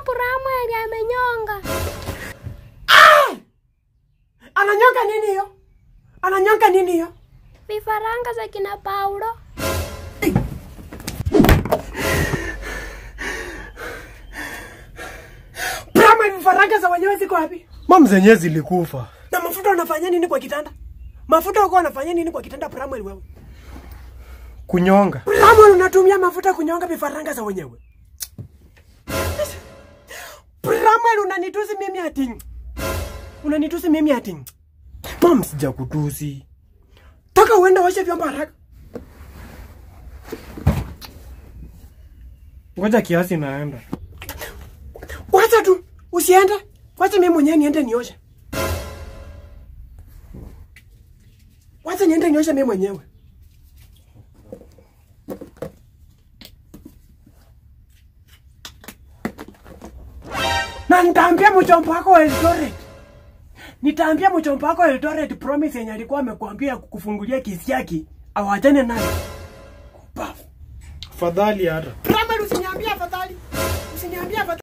Bramwell amenyonga. Ananyonga nini hiyo? Ananyonga nini hiyo? Vifaranga za kina Paulo. Brahma vifaranga za wenyewe ziko wapi? Mam zenyewe zilikufa. Na mafuta unafanya nini kwa kitanda? Mafuta uko unafanya nini kwa kitanda Bramwell wewe? Kunyonga. Bramwell unatumia mafuta kunyonga vifaranga za wenyewe. Bramwell unanitusi mimi ati. Unanitusi mimi ati. Mam sijakutusi. Toka uende uoshe vyombo haraka. Ngoja kiasi naenda. Wacha tu, usiende. Wacha mimi mwenyewe niende nioshe. Wacha niende nioshe mimi mwenyewe. Na nitaambia mchomba wako wa Eldoret. Nitaambia mchomba wako wa Eldoret promise yenye alikuwa amekuambia kukufungulia kesi yake awachane nayo. Kupafu. Fadhali hata. Brahma usiniambie afadhali. Usiniambie afadhali.